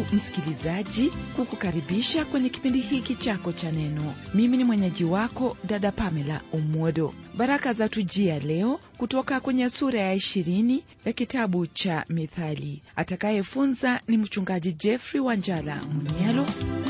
ndugu msikilizaji kukukaribisha kwenye kipindi hiki chako cha neno mimi ni mwenyeji wako dada pamela umwodo baraka za tujia leo kutoka kwenye sura ya ishirini ya kitabu cha mithali atakayefunza ni mchungaji jeffrey wanjala munialo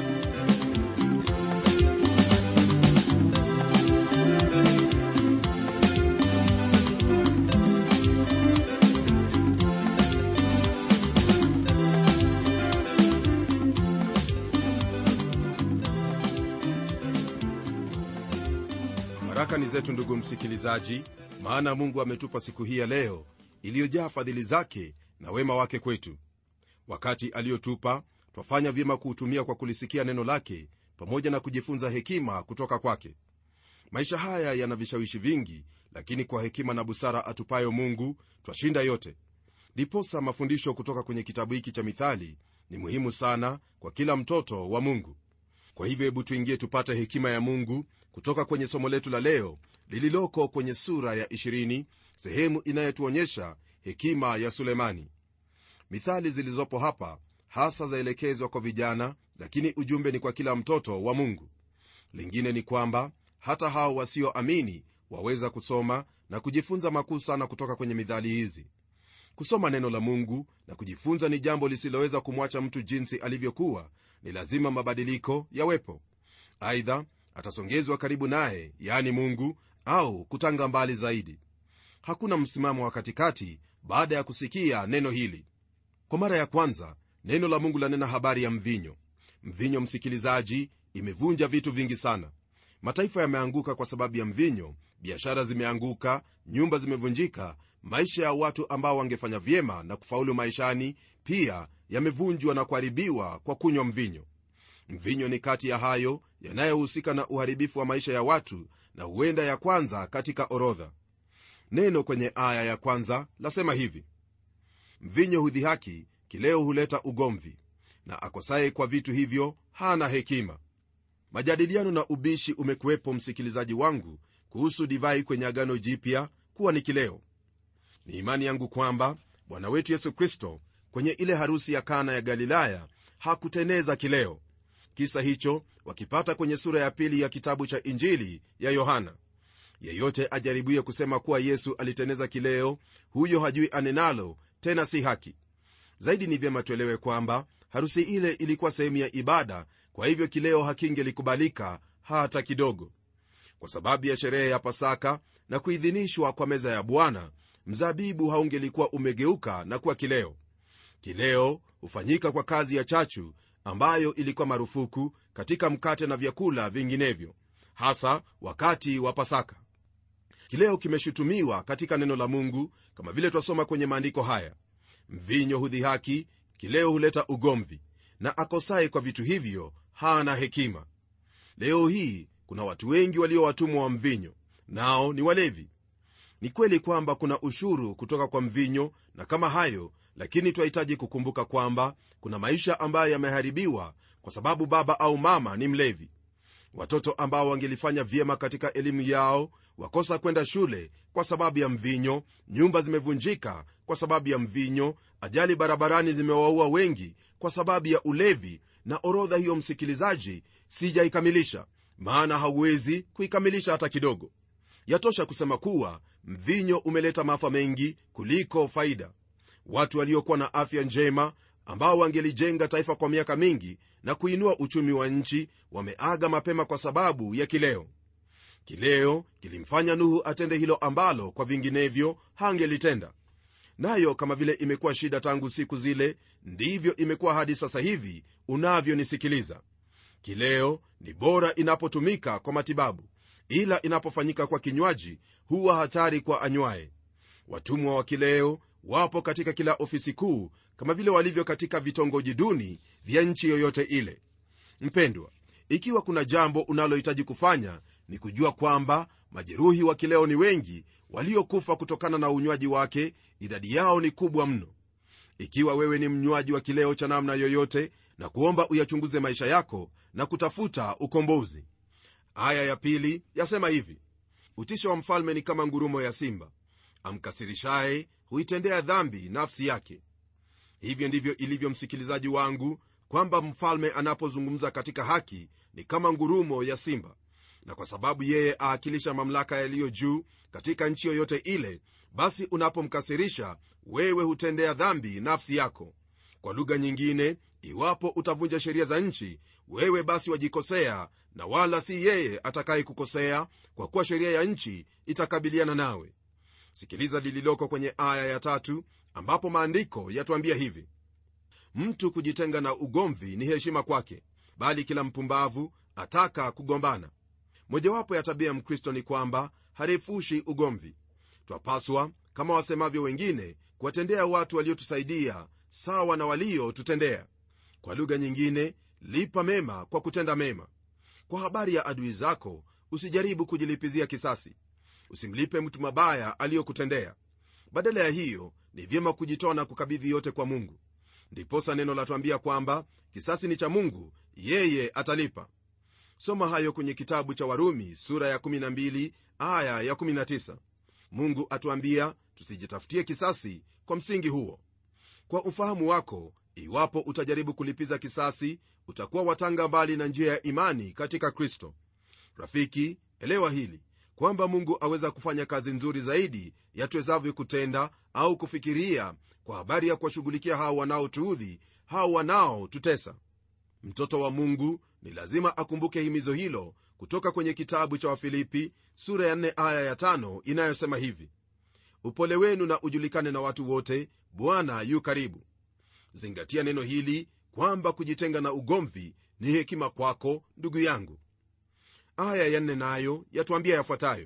baraka ni zetu ndugu msikilizaji maana mungu ametupa siku hii ya leo iliyojaa fadhili zake na wema wake kwetu wakati aliyotupa twafanya vyema kuutumia kwa kulisikia neno lake pamoja na kujifunza hekima kutoka kwake maisha haya yana vishawishi vingi lakini kwa hekima na busara atupayo mungu twashinda yote ndiposa mafundisho kutoka kwenye kitabu hiki cha mithali ni muhimu sana kwa kila mtoto wa mungu kwa hivyo hebu tuingie tupate hekima ya mungu kutoka kwenye somo letu la leo lililoko kwenye sura ya 20 sehemu inayotuonyesha hekima ya sulemani mithali zilizopo hapa hasa zaelekezwa kwa vijana lakini ujumbe ni kwa kila mtoto wa mungu lingine ni kwamba hata hao wasioamini waweza kusoma na kujifunza makuu sana kutoka kwenye mithali hizi kusoma neno la mungu na kujifunza ni jambo lisiloweza kumwacha mtu jinsi alivyokuwa ni lazima mabadiliko yawepo aidha atasongezwa karibu naye yani mungu au kutanga mbali zaidi hakuna msimamo wa katikati baada ya kusikia neno hili kwa mara ya kwanza neno la mungu lanena habari ya mvinyo mvinyo msikilizaji imevunja vitu vingi sana mataifa yameanguka kwa sababu ya mvinyo biashara zimeanguka nyumba zimevunjika maisha ya watu ambao wangefanya vyema na kufaulu maishani pia yamevunjwa na kuharibiwa kwa kunywa mvinyo mvinyo ni kati ya hayo yanayohusika na uharibifu wa maisha ya watu na huenda ya kwanza katika orodha neno kwenye aya ya kwanza lasema hivi mvinyo hudhihaki kileo huleta ugomvi na akosaye kwa vitu hivyo hana hekima majadiliano na ubishi umekuwepo msikilizaji wangu kuhusu divai kwenye agano jipya kuwa ni kileo ni imani yangu kwamba bwana wetu yesu kristo kwenye ile harusi ya kana ya galilaya hakuteneza kileo kisa hicho wakipata kwenye sura ya pili ya kitabu cha injili ya yohana yeyote ajaribuye kusema kuwa yesu aliteneza kileo huyo hajui anenalo tena si haki zaidi ni vyema tuelewe kwamba harusi ile ilikuwa sehemu ya ibada kwa hivyo kileo hakingelikubalika hata kidogo kwa sababu ya sherehe ya pasaka na kuidhinishwa kwa meza ya bwana mzabibu haungelikuwa umegeuka na kuwa kileo kileo hufanyika kwa kazi ya chachu ambayo ilikuwa marufuku katika mkate na vyakula vinginevyo hasa wakati wa pasaka kileo kimeshutumiwa katika neno la mungu kama vile twasoma kwenye maandiko haya mvinyo hudhihaki kileo huleta ugomvi na akosaye kwa vitu hivyo hana hekima leo hii kuna watu wengi walio watumwa wa mvinyo nao ni walevi ni kweli kwamba kuna ushuru kutoka kwa mvinyo na kama hayo lakini twahitaji kukumbuka kwamba kuna maisha ambayo yameharibiwa kwa sababu baba au mama ni mlevi watoto ambao wangelifanya vyema katika elimu yao wakosa kwenda shule kwa sababu ya mvinyo nyumba zimevunjika kwa sababu ya mvinyo ajali barabarani zimewaua wengi kwa sababu ya ulevi na orodha hiyo msikilizaji sijaikamilisha maana hauwezi kuikamilisha hata kidogo yatosha kusema kuwa mvinyo umeleta maafa mengi kuliko faida watu waliokuwa na afya njema ambao wangelijenga taifa kwa miaka mingi na kuinua uchumi wa nchi wameaga mapema kwa sababu ya kileo kileo kilimfanya nuhu atende hilo ambalo kwa vinginevyo hangelitenda nayo kama vile imekuwa shida tangu siku zile ndivyo imekuwa hadi sasa hivi unavyonisikiliza kileo ni bora inapotumika kwa matibabu ila inapofanyika kwa kinywaji huwa hatari kwa anywaye watumwa wa kileo wapo katika kila ofisi kuu kama vile walivyo katika vitongoji duni vya nchi yoyote ile mpendwa ikiwa kuna jambo unalohitaji kufanya ni kujua kwamba majeruhi wa kileo ni wengi waliokufa kutokana na unywaji wake idadi yao ni kubwa mno ikiwa wewe ni mnywaji wa kileo cha namna yoyote na kuomba uyachunguze maisha yako na kutafuta ukombozi aya ya pili yasema hivi utisho wa mfalme ni kama ngurumo ya simba amkasirishaye huitendea dhambi nafsi yake hivyo ndivyo ilivyo msikilizaji wangu kwamba mfalme anapozungumza katika haki ni kama ngurumo ya simba na kwa sababu yeye aakilisha mamlaka yaliyo juu katika nchi yoyote ile basi unapomkasirisha wewe hutendea dhambi nafsi yako kwa lugha nyingine iwapo utavunja sheria za nchi wewe basi wajikosea na wala si yeye atakaye kukosea kwa kuwa sheria ya nchi itakabiliana nawe sikiliza lililoko kwenye aya ya tatu ambapo maandiko yatuambia hivi mtu kujitenga na ugomvi ni heshima kwake bali kila mpumbavu ataka kugombana mojawapo ya tabia ya mkristo ni kwamba harefushi ugomvi twapaswa kama wasemavyo wengine kuwatendea watu waliotusaidia sawa na waliotutendea kwa lugha nyingine lipa mema kwa kutenda mema kwa habari ya adui zako usijaribu kujilipizia kisasi usimlipe mtu mabaya aliyokutendea badala ya hiyo ni vyema kujitoa na kukabidhi yote kwa mungu ndiposa neno latwambia kwamba kisasi ni cha mungu yeye atalipa soma hayo kwenye kitabu cha warumi sura ya 12 aya ya 19 mungu atuambia tusijitafutie kisasi kwa msingi huo kwa ufahamu wako iwapo utajaribu kulipiza kisasi utakuwa watanga mbali na njia ya imani katika kristo rafiki elewa hili kwamba mungu aweza kufanya kazi nzuri zaidi yatuwezavyo kutenda au kufikiria kwa habari ya kuwashughulikia hao wanaotuudhi hao wanaotutesa mtoto wa mungu ni lazima akumbuke himizo hilo kutoka kwenye kitabu cha wafilipi sura ya 4 aya ya 5 inayosema hivi upole wenu na ujulikane na watu wote bwana yu karibu zingatia neno hili kwamba kujitenga na ugomvi ni hekima kwako ndugu yangu aya ya nne nayo yatuambia yafuatayo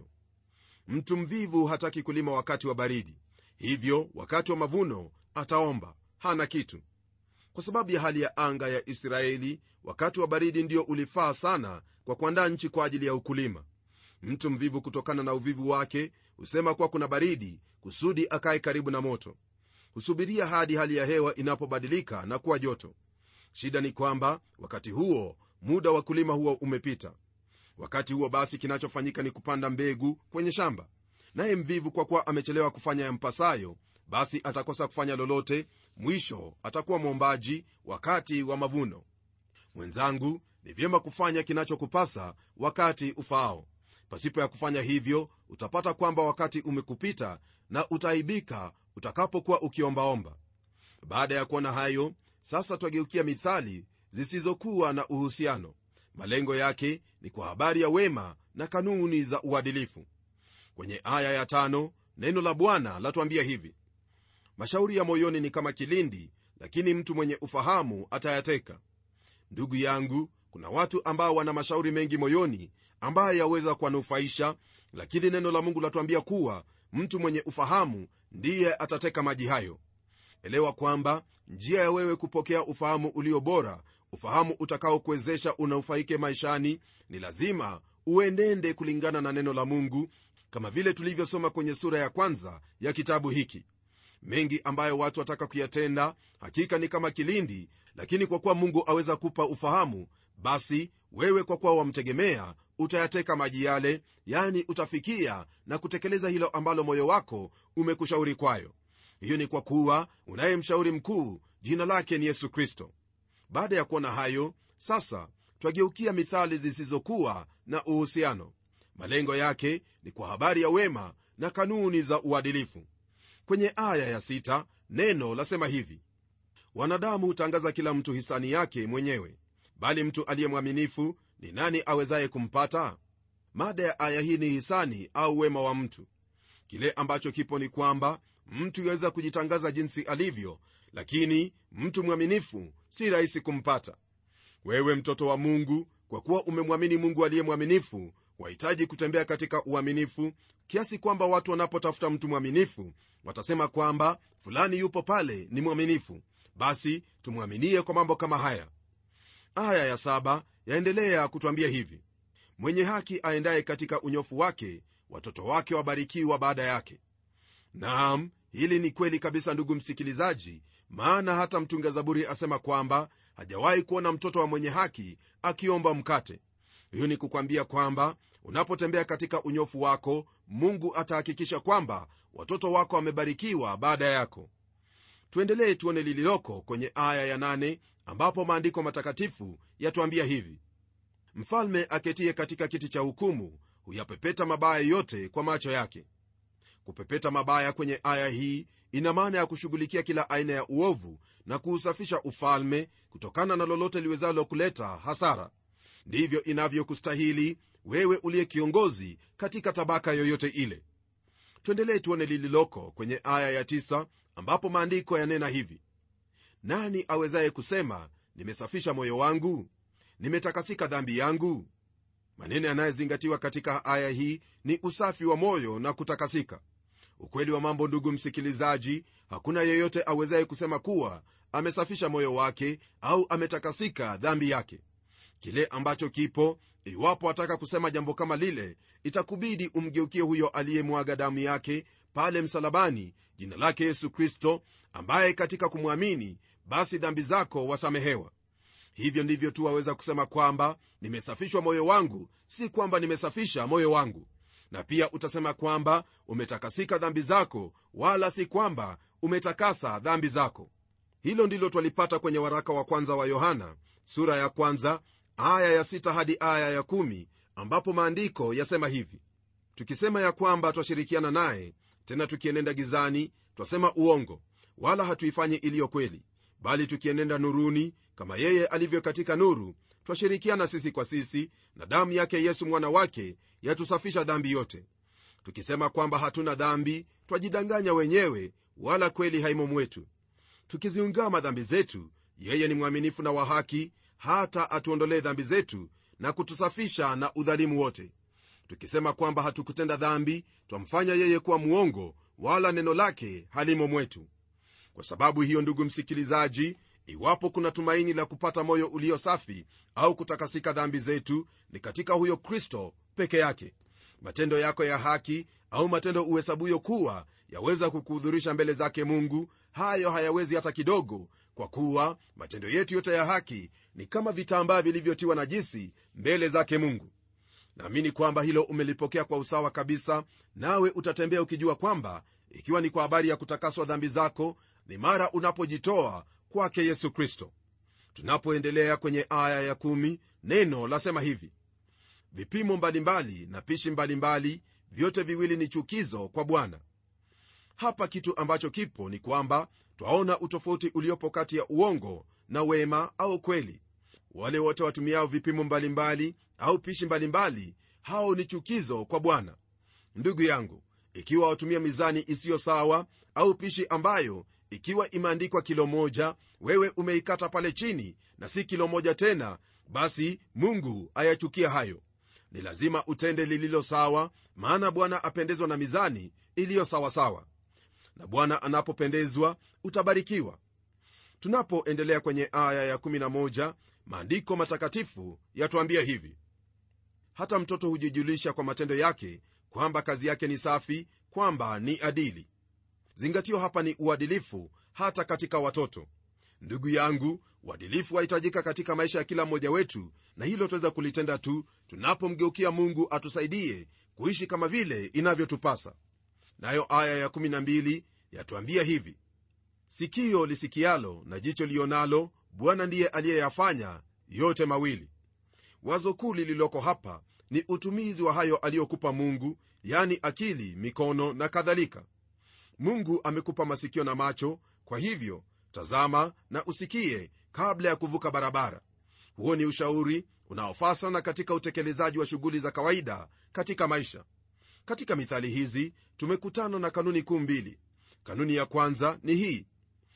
mtu mvivu hataki kulima wakati wa baridi hivyo wakati wa mavuno ataomba hana kitu kwa sababu ya hali ya anga ya israeli wakati wa baridi ndio ulifaa sana kwa kuandaa nchi kwa ajili ya ukulima mtu mvivu kutokana na uvivu wake husema kuwa kuna baridi kusudi akaye karibu na moto husubiria hadi hali ya hewa inapobadilika na kuwa joto shida ni kwamba wakati huo muda wa kulima huo umepita wakati huo basi kinachofanyika ni kupanda mbegu kwenye shamba naye mvivu kwa kuwa amechelewa kufanya yampasayo basi atakosa kufanya lolote mwisho atakuwa mwombaji wakati wa mavuno mwenzangu ni vyema kufanya kinachokupasa wakati ufaao pasipo ya kufanya hivyo utapata kwamba wakati umekupita na utaaibika utakapokuwa ukiombaomba baada ya kuona hayo sasa twageukia mithali zisizokuwa na uhusiano malengo yake ni kwa habari ya wema na kanuni za uadilifu kwenye aya ya tano neno la bwana latuambia hivi mashauri ya moyoni ni kama kilindi lakini mtu mwenye ufahamu atayateka ndugu yangu kuna watu ambao wana mashauri mengi moyoni ambayo yaweza kuwanufaisha lakini neno la mungu latuambia kuwa mtu mwenye ufahamu ndiye atateka maji hayo elewa kwamba njia ya wewe kupokea ufahamu ulio bora ufahamu utakaokuwezesha unaofaike maishani ni lazima uenende kulingana na neno la mungu kama vile tulivyosoma kwenye sura ya kwanza ya kitabu hiki mengi ambayo watu wataka kuyatenda hakika ni kama kilindi lakini kwa kuwa mungu aweza kupa ufahamu basi wewe kwa kuwa wamtegemea utayateka maji yale yani utafikia na kutekeleza hilo ambalo moyo wako umekushauri kwayo hiyo ni kwa kuwa unaye mshauri mkuu jina lake ni yesu kristo baada ya kuona hayo sasa twageukia mithali zisizokuwa na uhusiano malengo yake ni kwa habari ya wema na kanuni za uadilifu kwenye aya ya sita, neno lasema hivi wanadamu hutangaza kila mtu hisani yake mwenyewe bali mtu aliye mwaminifu ni nani awezaye kumpata mada ya aya hii ni hisani au wema wa mtu kile ambacho kipo ni kwamba mtu yaweza kujitangaza jinsi alivyo lakini mtu mwaminifu si rahisi kumpata wewe mtoto wa mungu kwa kuwa umemwamini mungu aliye mwaminifu wahitaji kutembea katika uaminifu kiasi kwamba watu wanapotafuta mtu mwaminifu watasema kwamba fulani yupo pale ni mwaminifu basi tumwaminie kwa mambo kama haya aya ya saba yaendelea kutwambia hivi mwenye haki aendaye katika unyofu wake watoto wake wabarikiwa baada yake naam hili ni kweli kabisa ndugu msikilizaji maana hata mtunga zaburi asema kwamba hajawahi kuona mtoto wa mwenye haki akiomba mkate hiyo ni kukwambia kwamba unapotembea katika unyofu wako mungu atahakikisha kwamba watoto wako wamebarikiwa baada yako tuendelee tuone lililoko kwenye aya ya nane ambapo maandiko matakatifu yatuambia hivi mfalme aketie katika kiti cha hukumu huyapepeta mabaya yote kwa macho yake kupepeta mabaya kwenye aya hii ina maana ya kushughulikia kila aina ya uovu na kuusafisha ufalme kutokana na lolote liwezalo kuleta hasara ndivyo inavyokustahili wewe uliye kiongozi katika tabaka yoyote ile tuendelee tuone lililoko kwenye aya ya tisa, ambapo maandiko yanena hivi nani awezaye kusema nimesafisha moyo wangu nimetakasika dhambi yangu maneno yanayozingatiwa katika aya hii ni usafi wa moyo na kutakasika ukweli wa mambo ndugu msikilizaji hakuna yeyote awezaye kusema kuwa amesafisha moyo wake au ametakasika dhambi yake kile ambacho kipo iwapo ataka kusema jambo kama lile itakubidi umgeukie huyo aliyemwaga damu yake pale msalabani jina lake yesu kristo ambaye katika kumwamini basi dhambi zako wasamehewa hivyo ndivyo tu waweza kusema kwamba nimesafishwa moyo wangu si kwamba nimesafisha moyo wangu na pia utasema kwamba umetakasika dhambi zako wala si kwamba umetakasa dhambi zako hilo ndilo twalipata kwenye waraka wa kwanza wa yohana sura ya kwanza aya ya sita hadi aya ya kumi ambapo maandiko yasema hivi tukisema ya kwamba twashirikiana naye tena tukienenda gizani twasema uongo wala hatuifanyi iliyo kweli bali tukienenda nuruni kama yeye alivyo katika nuru twashirikiana sisi kwa sisi na damu yake yesu mwana wake yatusafisha dhambi yote tukisema kwamba hatuna dhambi twajidanganya wenyewe wala kweli haimo mwetu tukiziungama dhambi zetu yeye ni mwaminifu na wa haki hata atuondolee dhambi zetu na kutusafisha na udhalimu wote tukisema kwamba hatukutenda dhambi twamfanya yeye kuwa mwongo wala neno lake halimo mwetu kwa sababu hiyo ndugu msikilizaji iwapo kuna tumaini la kupata moyo ulio safi au kutakasika dhambi zetu ni katika huyo kristo peke yake matendo yako ya haki au matendo uhesabuyo kuwa yaweza kukuhudhurisha mbele zake mungu hayo hayawezi hata kidogo kwa kuwa matendo yetu yote ya haki ni kama vitambaa vilivyotiwa najisi mbele zake mungu naamini kwamba hilo umelipokea kwa usawa kabisa nawe utatembea ukijua kwamba ikiwa ni kwa habari ya kutakaswa dhambi zako ni mara unapojitoa kwake yesu kristo tunapoendelea kwenye aya ya kumi, neno lasema hivi vipimo mbalimbali na pishi mbalimbali vyote viwili ni chukizo kwa bwana hapa kitu ambacho kipo ni kwamba twaona utofauti uliopo kati ya uongo na wema au kweli wale wote watumiao vipimo mbalimbali au pishi mbalimbali hao ni chukizo kwa bwana ndugu yangu ikiwa watumia mizani isiyo sawa au pishi ambayo ikiwa imeandikwa kilo moja wewe umeikata pale chini na si kilo moja tena basi mungu ayachukia hayo ni lazima utende lililo sawa maana bwana apendezwa na mizani iliyo sawasawa na bwana anapopendezwa utabarikiwa tunapoendelea kwenye aya ya11 maandiko matakatifu yatuambia hivi hata mtoto hujijulisha kwa matendo yake kwamba kazi yake ni safi kwamba ni adili zingatio hapa ni uadilifu hata katika watoto ndugu yangu uadilifu wahitajika katika maisha ya kila mmoja wetu na hilo tuweza kulitenda tu tunapomgeukia mungu atusaidie kuishi kama vile inavyotupasa nayo aya ya12 yatuambia hivi sikio lisikialo na jicho lionalo bwana ndiye aliyeyafanya yote mawili wazo kuu lililoko hapa ni utumizi wa hayo aliyokupa mungu yani akili mikono na kadhalika mungu amekupa masikio na macho kwa hivyo tazama na usikie kabla ya kuvuka barabara huo ni ushauri unaofaa sana katika utekelezaji wa shughuli za kawaida katika maisha katika mithali hizi tumekutana na kanuni kuu mbili kanuni ya kwanza ni hii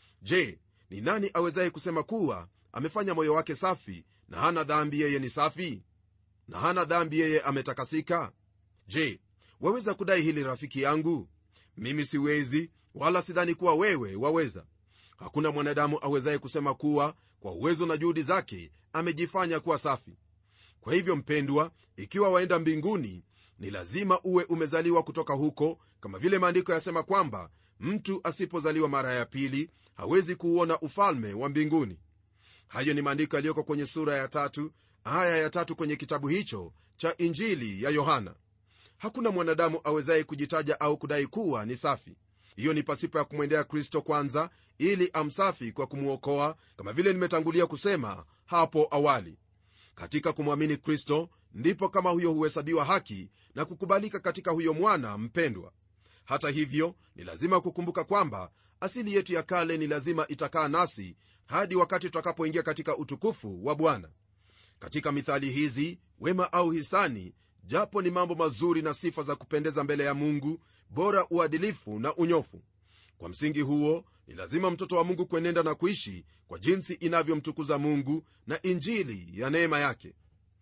je ni nani awezaye kusema kuwa amefanya moyo wake safi na hana dhambi yeye ni safi na hana dhambi yeye ametakasika je waweza kudai hili rafiki yangu mimi siwezi wala sidhani kuwa wewe waweza hakuna mwanadamu awezaye kusema kuwa kwa uwezo na juhudi zake amejifanya kuwa safi kwa hivyo mpendwa ikiwa waenda mbinguni ni lazima uwe umezaliwa kutoka huko kama vile maandiko yasema kwamba mtu asipozaliwa mara ya pili hawezi kuuona ufalme wa mbinguni hayo ni maandiko yaliyoko kwenye sura ya tatu aya ya tatu kwenye kitabu hicho cha injili ya yohana hakuna mwanadamu awezaye kujitaja au kudai kuwa ni safi hiyo ni pasipo ya kumwendea kristo kwanza ili amsafi kwa kumwokoa kama vile nimetangulia kusema hapo awali katika kumwamini kristo ndipo kama huyo huhesabiwa haki na kukubalika katika huyo mwana mpendwa hata hivyo ni lazima kukumbuka kwamba asili yetu ya kale ni lazima itakaa nasi hadi wakati tutakapoingia katika utukufu wa bwana katika mithali hizi wema au hisani japo ni mambo mazuri na sifa za kupendeza mbele ya mungu bora uadilifu na unyofu kwa msingi huo ni lazima mtoto wa mungu kuenenda na kuishi kwa jinsi inavyomtukuza mungu na injili ya neema yake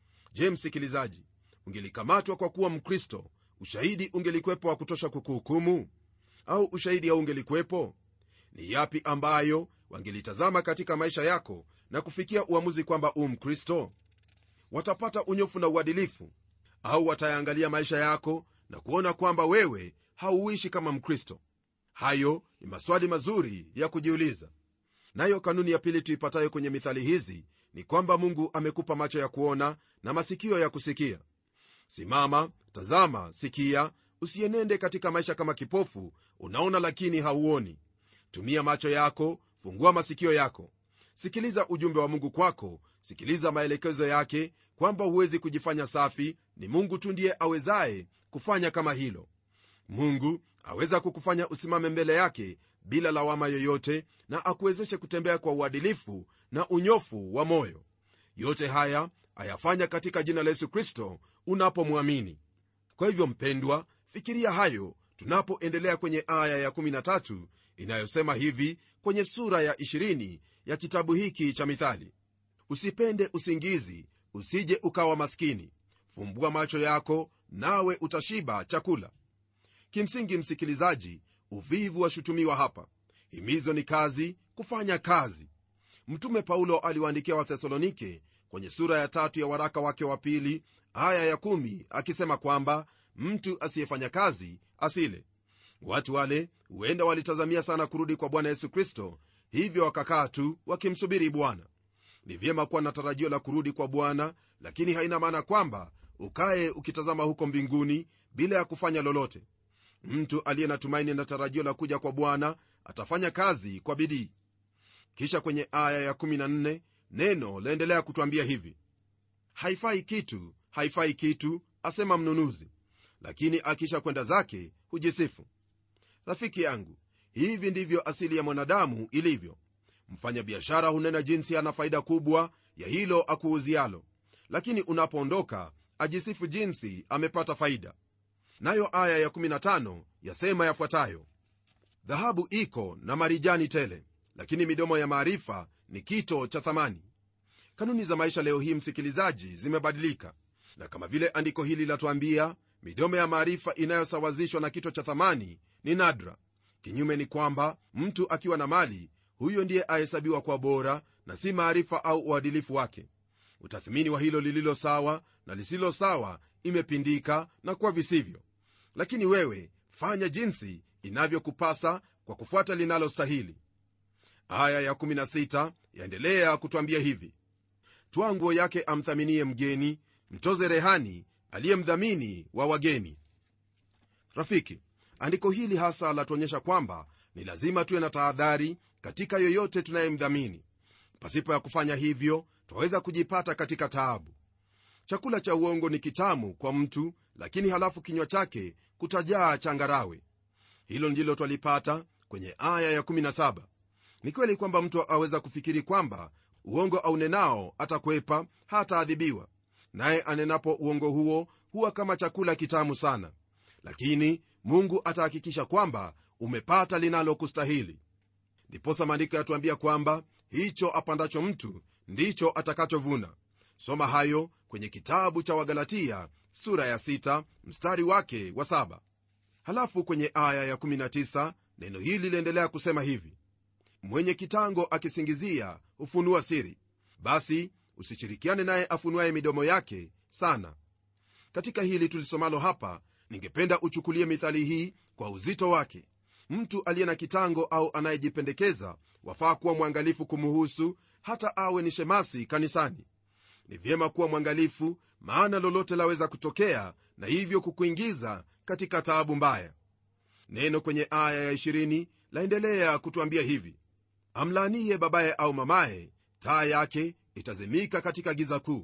je msikilizaji ungelikamatwa kwa kuwa mkristo ushahidi ungelikwepo wa kutosha kukuhukumu au ushahidi haungelikwepo ni yapi ambayo wangelitazama katika maisha yako na kufikia uamuzi kwamba u mkristo watapata unyofu na uadilifu au watayaangalia maisha yako na kuona kwamba wewe hauishi kama mkristo hayo ni maswali mazuri ya kujiuliza nayo kanuni ya pili tuipatayo kwenye mithali hizi ni kwamba mungu amekupa macho ya kuona na masikio ya kusikia simama tazama sikia usienende katika maisha kama kipofu unaona lakini hauoni tumia macho yako fungua masikio yako sikiliza ujumbe wa mungu kwako sikiliza maelekezo yake kwamba huwezi kujifanya safi ni mungu tu ndiye awezaye kufanya kama hilo mungu aweza kukufanya usimame mbele yake bila lawama yoyote na akuwezeshe kutembea kwa uadilifu na unyofu wa moyo yote haya ayafanya katika jina la yesu kristo unapomwamini kwa hivyo mpendwa fikiria hayo tunapoendelea kwenye aya ya13 inayosema hivi kwenye sura ya 20 ya kitabu hiki cha mithali usipende usingizi usije ukawa maskini fumbua macho yako nawe utashiba chakula kimsingi msikilizaji uvivu washutumiwa hapa himizo ni kazi kufanya kazi mtume paulo aliwaandikia wathesalonike kwenye sura ya tatu ya waraka wake wa pili aya ya kumi akisema kwamba mtu asiyefanya kazi asile watu wale huenda walitazamia sana kurudi kwa bwana yesu kristo hivyo wakakaa tu wakimsubiri bwana ni vyema kuwa na tarajio la kurudi kwa bwana lakini haina maana kwamba ukaye ukitazama huko mbinguni bila ya kufanya lolote mtu aliye na tumaini na tarajio la kuja kwa bwana atafanya kazi kwa bidii kisha kwenye aya ya14 neno laendelea kutwambia hivi haifai kitu haifai kitu asema mnunuzi lakini akisha kwenda zake hujisifu rafiki yangu hivi ndivyo asili ya mwanadamu ilivyo mfanyabiashara hunena jinsi ana faida kubwa ya hilo akuuzialo lakini unapoondoka ajisifu jinsi amepata faida nayo aya ya15 yasema yafuatayo dhahabu iko na marijani tele lakini midomo ya maarifa ni kito cha thamani kanuni za maisha leo hii msikilizaji zimebadilika na kama vile andiko hili latuambia midomo ya maarifa inayosawazishwa na kito cha thamani ni nadra kinyume ni kwamba mtu akiwa na mali huyo ndiye ahesabiwa kwa bora na si maarifa au uadilifu wake utathimini wa hilo lililo sawa na lisilo sawa imepindika na kuwa visivyo lakini wewe fanya jinsi inavyokupasa kwa kufuata linalostahili aya ya16 yaendelea kutwambia hivi twa nguo yake amthaminie mgeni mtoze rehani aliyemdhamini wa wageni rafiki andiko hili hasa latuonyesha kwamba ni lazima tuwe na tahadhari katika yoyote tunayemdhamini pasipo ya kufanya hivyo twaweza kujipata katika taabu chakula cha uongo ni kitamu kwa mtu lakini halafu kinywa chake kutajaa changarawe hilo ndilo twalipata kwenye aya ya17 ni kweli kwamba mtu aweza kufikiri kwamba uongo aunenao atakwepa hataadhibiwa naye anenapo uongo huo huwa kama chakula kitamu sana lakini mungu atahakikisha kwamba umepata linalokustahili ndiposa maandiko yatuambia kwamba hicho apandacho mtu ndicho atakachovuna soma hayo kwenye kitabu cha wagalatia sura ya 6 mstari wake wa 7 halafu kwenye aya ya19 neno hili liendelea kusema hivi mwenye kitango akisingizia hufunua siri basi usishirikiane naye afunuaye midomo yake sana katika hili tulisomalo hapa ningependa uchukulie mithali hii kwa uzito wake mtu aliye na kitango au anayejipendekeza wafaa kuwa mwangalifu kumuhusu hata awe ni shemasi kanisani ni vyema kuwa mwangalifu maana lolote laweza kutokea na hivyo kukuingiza katika taabu mbaya neno kwenye aya ya 20 laendelea kutuambia hivi amlaaniye babaye au mamaye taa yake itazimika katika giza kuu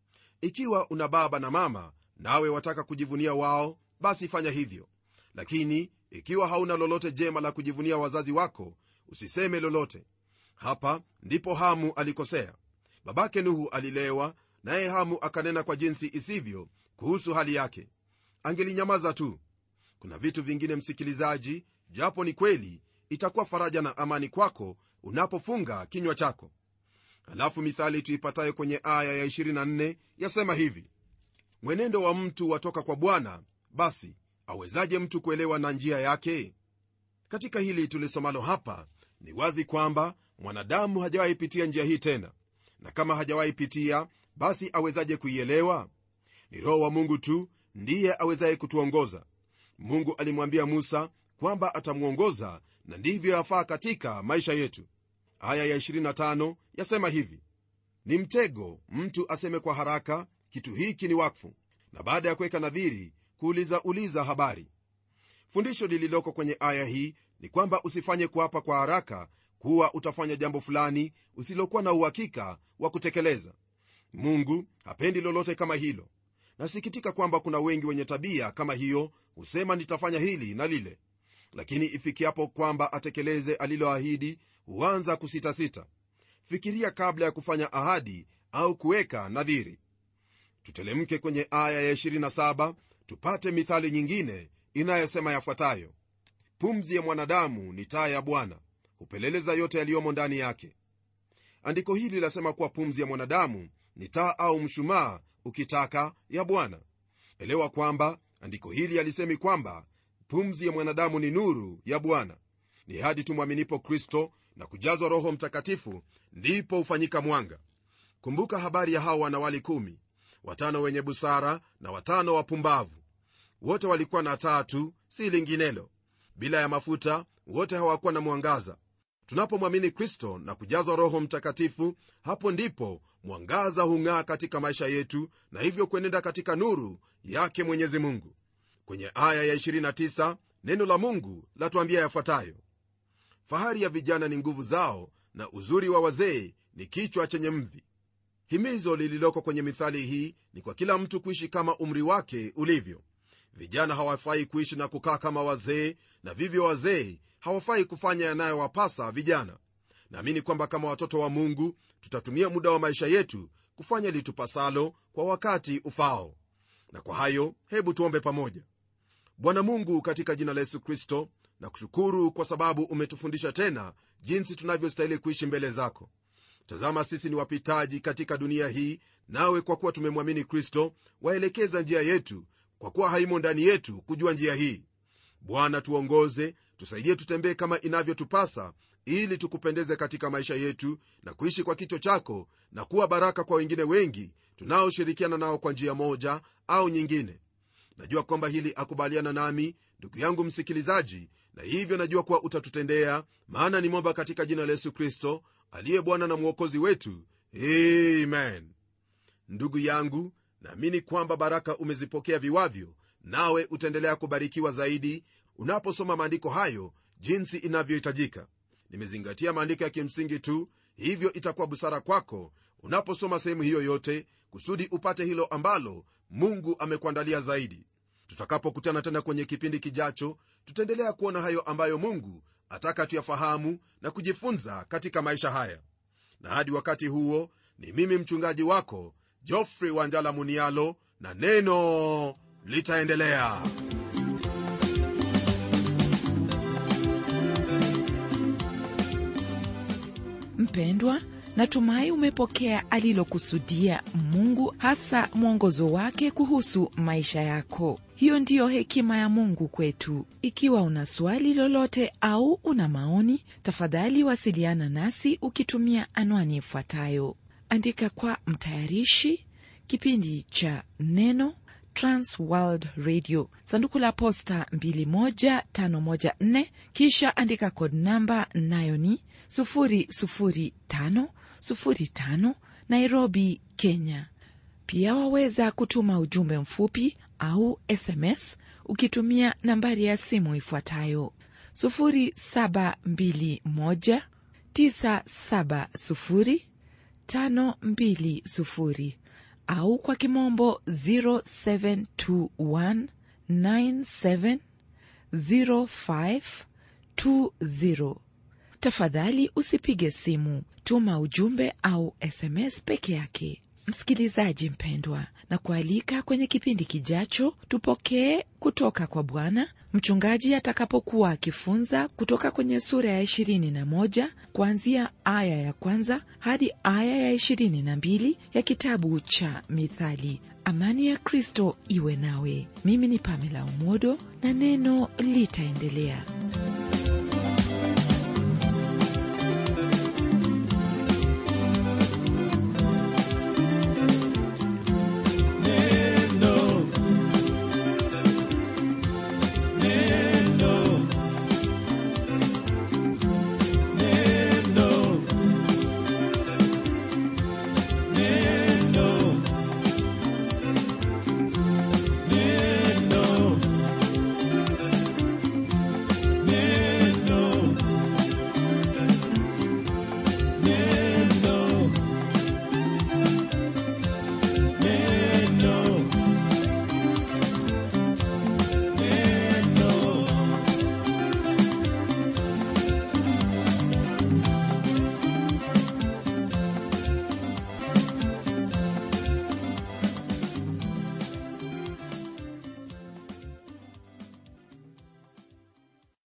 ikiwa una baba na mama nawe wataka kujivunia wao basi fanya hivyo lakini ikiwa hauna lolote jema la kujivunia wazazi wako usiseme lolote hapa ndipo hamu alikosea babake nuhu alilewa naye hamu akanena kwa jinsi isivyo kuhusu hali yake angelinyamaza tu kuna vitu vingine msikilizaji japo ni kweli itakuwa faraja na amani kwako unapofunga kinywa chako halafu mithali tuipatayo kwenye aya ya 24 yasema hivi mwenendo wa mtu watoka kwa bwana basi awezaje mtu kuelewa na njia yake katika hili tulisomalo hapa ni wazi kwamba mwanadamu hajawahi pitia njia hii tena na kama hajawahi pitia basi awezaje kuielewa ni roho wa mungu tu ndiye awezaye kutuongoza mungu alimwambia musa kwamba atamwongoza na ndivyo yafaa katika maisha yetu aya ya 25 yasema hivi ni mtego mtu aseme kwa haraka kitu hiki ni wakfu na baada ya kuweka nadhiri kuuliza uliza habari fundisho lililoko kwenye aya hii ni kwamba usifanye kuapa kwa haraka kuwa utafanya jambo fulani usilokuwa na uhakika wa kutekeleza mungu hapendi lolote kama hilo nasikitika kwamba kuna wengi wenye tabia kama hiyo husema nitafanya hili na lile lakini ifikiapo kwamba atekeleze aliloahidi huanza kusitasita fikiria kabla ya kufanya ahadi au kuweka nadhiri tutelemke kwenye aya ya 27 tupate mithali nyingine inayosema yafuatayo pumzi ya mwanadamu ni taa ya bwana hupeleleza yote yaliyomo ndani yake andiko hili lasema kuwa pumzi ya mwanadamu ni taa au mshumaa ukitaka ya bwana elewa kwamba andiko hili alisemi kwamba pumzi ya mwanadamu ni nuru ya bwana ni hadi tumwaminipo kristo na kujazwa roho mtakatifu ndipo hufanyika mwanga kumbuka habari ya hawa wanawali kumi watano wenye busara na watano wapumbavu wote walikuwa na taa tu si linginelo bila ya mafuta wote hawakuwa na mwangaza tunapomwamini kristo na kujazwa roho mtakatifu hapo ndipo mwangaza hung'aa katika maisha yetu na hivyo kuenenda katika nuru yake mwenyezi mungu kwenye aya ya 29 neno la mungu latuambia yafuatayo fahari ya vijana ni nguvu zao na uzuri wa wazee ni kichwa chenye mvi himizo lililoko kwenye mithali hii ni kwa kila mtu kuishi kama umri wake ulivyo vijana hawafai kuishi na kukaa kama wazee na vivyo wazee hawafai kufanya yanayowapasa vijana naamini kwamba kama watoto wa mungu tutatumia muda wa maisha yetu kufanya litupasalo kwa wakati ufao na kwa hayo hebu tuombe pamoja bwana mungu katika jina la yesu kristo na kushukuru kwa sababu umetufundisha tena jinsi tunavyostahili kuishi mbele zako tazama sisi ni wapitaji katika dunia hii nawe kwa kuwa tumemwamini kristo waelekeza njia yetu kwa kuwa haimo ndani yetu kujua njia hii bwana tuongoze tusaidie tutembee kama inavyotupasa ili tukupendeze katika maisha yetu na kuishi kwa kicho chako na kuwa baraka kwa wengine wengi tunaoshirikiana nao kwa njia moja au nyingine najua kwamba hili akubaliana nami ndugu yangu msikilizaji na hivyo najua kuwa utatutendea maana nimomba katika jina la yesu kristo aliye bwana na mwokozi wetu amen ndugu yangu naamini kwamba baraka umezipokea viwavyo nawe utaendelea kubarikiwa zaidi unaposoma maandiko hayo jinsi inavyohitajika nimezingatia maandiko ya kimsingi tu hivyo itakuwa busara kwako unaposoma sehemu hiyo yote kusudi upate hilo ambalo mungu amekuandalia zaidi tutakapokutana tena kwenye kipindi kijacho tutaendelea kuona hayo ambayo mungu ataka tuyafahamu na kujifunza katika maisha haya na hadi wakati huo ni mimi mchungaji wako jofrey wanjala munialo na neno litaendelea mpendwa natumai umepokea alilokusudia mungu hasa mwongozo wake kuhusu maisha yako hiyo ndiyo hekima ya mungu kwetu ikiwa una swali lolote au una maoni tafadhali wasiliana nasi ukitumia anwani ifuatayo andika kwa mtayarishi kipindi cha neno transworld radio sanduku la posta 21514 kisha andika kod namba nayo ni 00505 nairobi kenya pia waweza kutuma ujumbe mfupi au sms ukitumia nambari ya simu ifuatayo 721970520 au kwa kimombo 0721970520 tafadhali usipige simu tuma ujumbe au sms peke yake msikilizaji mpendwa na kualika kwenye kipindi kijacho tupokee kutoka kwa bwana mchungaji atakapokuwa akifunza kutoka kwenye sura ya ishirini na moja kuanzia aya ya kwanza hadi aya ya ishirini na mbili ya kitabu cha mithali amani ya kristo iwe nawe mimi ni pamela umodo na neno litaendelea